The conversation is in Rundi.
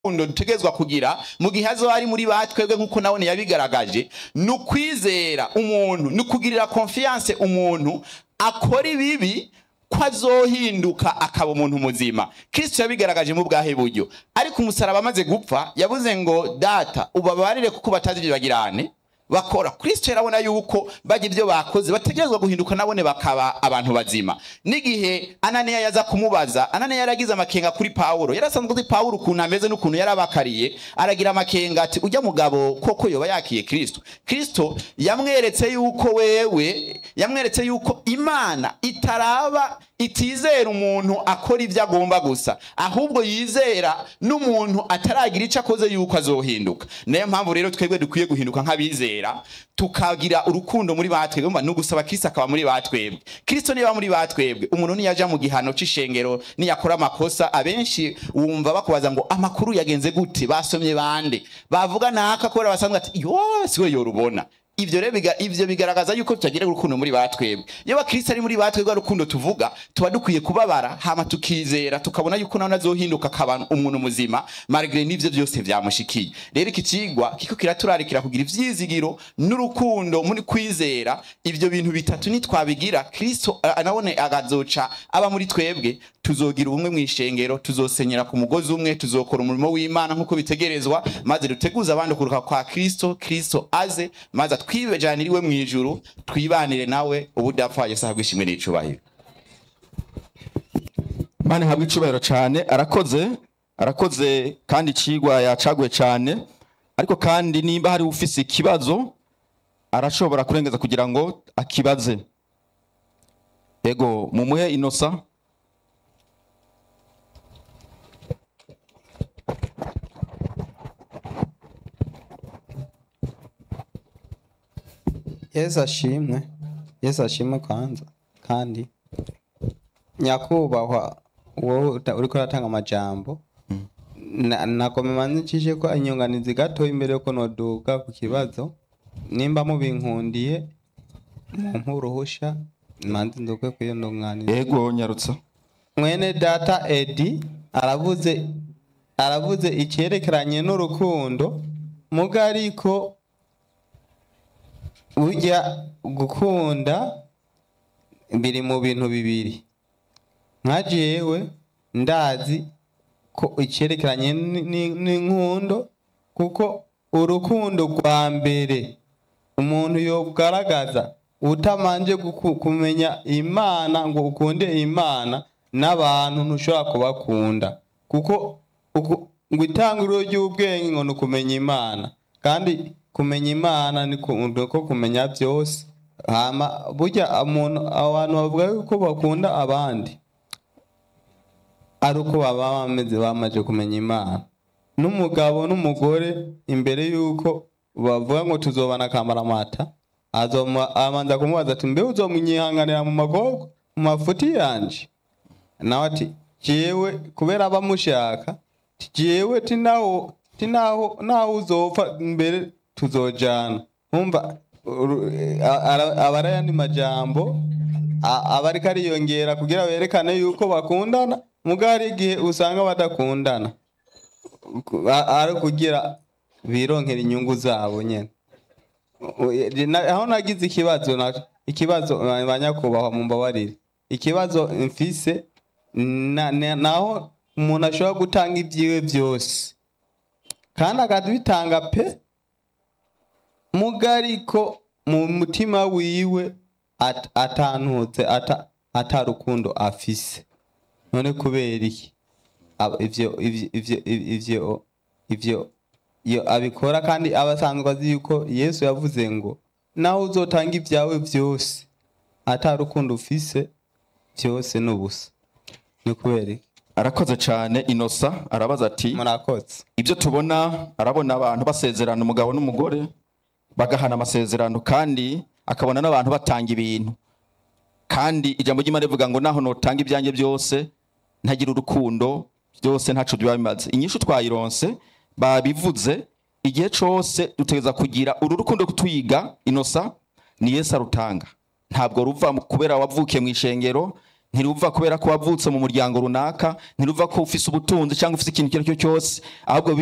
urukundo dutegerezwa kugira mu gihe azoba ari muri batwebwe nk'uko nabone yabigaragaje ni ukwizera umuntu ni ukugirira konfiyanse umuntu akora ibibi ko azohinduka akaba umuntu muzima kristo yabigaragaje mu bwahe buryo ariko umusaraba amaze gupfa yavuze ngo data ubabarire kuko batazi ibyo bagirane bakora kristo yarabona yuko bajya ibyo bakoze bategerezwa guhinduka nabone bakaba abantu bazima n'igihe ananiya yaza kumubaza ananiya yaragize amakenga kuri pawulo yarasanzwe uzi pawulo ukuntu ameze n'ukuntu yarabakariye aragira amakenga ati ujya mugabo koko yoba yakiye kristo kristo yamweretse yuko wewe yamweretse yuko imana itaraba itizera umuntu akora ibyo agomba gusa ahubwo yizera n'umuntu ataragira icyo akoze yuko azohinduka niyo mpamvu rero twebwe dukwiye guhinduka nk'abizera tukagira urukundo muri batwebwe ni ugusaba kristo akaba muri batwebwe kristo niba muri batwebwe umuntu niyaja mu gihano c'ishengero niyakora amakosa abenshi wumva bakubaza ngo amakuru yagenze gute basomye bande bavuga naka kubera basanzwe ati yo siwe yorubona ivyo rero biga- ivyo bigaragaza yuko tutagira urukundo muri batwebwe iyo bakristo ari muri batwebwe urukundo tuvuga tuba dukwiye kubabara hama tukizera tukabona yuko nawe azohinduka akaba umuntu muzima malgré n'ivyo byose vyamushikiye rero iki cigwa kiko kiraturarikira kugira ivyizigiro n'urukundo muri kwizera ivyo bintu bitatu nitwabigira kristo eh, nabone agazoca aba muri twebwe tuzogira ubumwe mu ishengero tuzosenyera ku mugozi umwe tuzokora umurimo w'imana nk'uko bitegerezwa maze duteguze abandi kuruka kwa kristo kristo aze maze atwibejanire iwe mu ijuru twibanire nawe ubudapfa yesu ahabwe ishimwe n'icubahiro mani habwa icubahiro cyane arakoze arakoze kandi icigwa yacaguye cyane ariko kandi nimba hari ufise ikibazo arashobora kurengeza kugira ngo akibaze ego mumuhe inosa yesu ashimwe yesu ashimwe kwanza kandi nyakubahwa wowe uta- uriko uratanga amajambo Na- nakomemanishije ko inyunganizi gato imbere yuko noduga ku kibazo nimba mubinkundiye mumpe uruhusha manzi nduke kuyo ndunganizi ego nyarutsa mwene data edi aravuze aravuze icyerekeranye n'urukundo muga ariko burya gukunda biri mu bintu bibiri nka jewe ndazi ko icyerekeranye ni- ni- n'inkundo kuko urukundo rwa mbere umuntu yogaragaza utamanje guku- kumenya imana ngo ukunde imana n'abantu ntushobora kubakunda kuko uku- ngo itangiriro ry'ubwenge ngo ni ukumenya imana kandi kumenya imana ni ku- ni ko kumenya byose hama burya umuntu abantu bavuga yuko bakunda abandi ari uko baba bameze bamaze kumenya imana n'umugabo n'umugore imbere y'uko bavuga ngo tuzobana akamaramata azoma abanza kumubaza ati mbe uzomwihanganira mu magorwa mu mafuti yanje nawe ati jewe kubera abamushaka ti jewe tinaho tinaho naho uzopfa mbere tuzojana umva uru- a- ara- aba ari ayandi majambo a- aba ariko ariyongera kugira berekane yuko bakundana muga hari igihe usanga badakundana Ku- a- ari kugira bironkera inyungu zabo nyene U- e- na- aho nagize ikibazo na- ikibazo ba- banyakubahwa mumbabarire ikibazo mfise na- na- naho umuntu ashobora gutanga ibyiwe byose kandi akabitanga pe mugariko mu mutima wiwe at- atantutse ata- atarukundo afise none kubera iki Ab- ivyo ivyo ivyo ivyo ivyo iyo abikora kandi aba asanzwe azi yuko yesu yavuze ngo naho uzotanga ibyawe byose atarukundo ufise byose ni ubusa ni kubera iki arakoze cyane inosa arabaza ati murakoze ibyo tubona arabona abantu basezerana umugabo n'umugore bagahana amasezerano kandi akabona n'abantu batanga ibintu kandi ijambo ry'imana rivuga ngo naho notanga ibyanjye byose ntagira urukundo byose ntaco biba bimaze inyishu twayironse babivuze igihe cose dutegereza kugira uru rukundo twiga inosa ni yesu arutanga ntabwo ruva mu- kubera wavukiye mu ishengero ntiruva kubera ko wavutse mu muryango runaka ntiruva ko ufise ubutunzi cyangwa ufise ikintu icyo ari cyo cyose ahubwo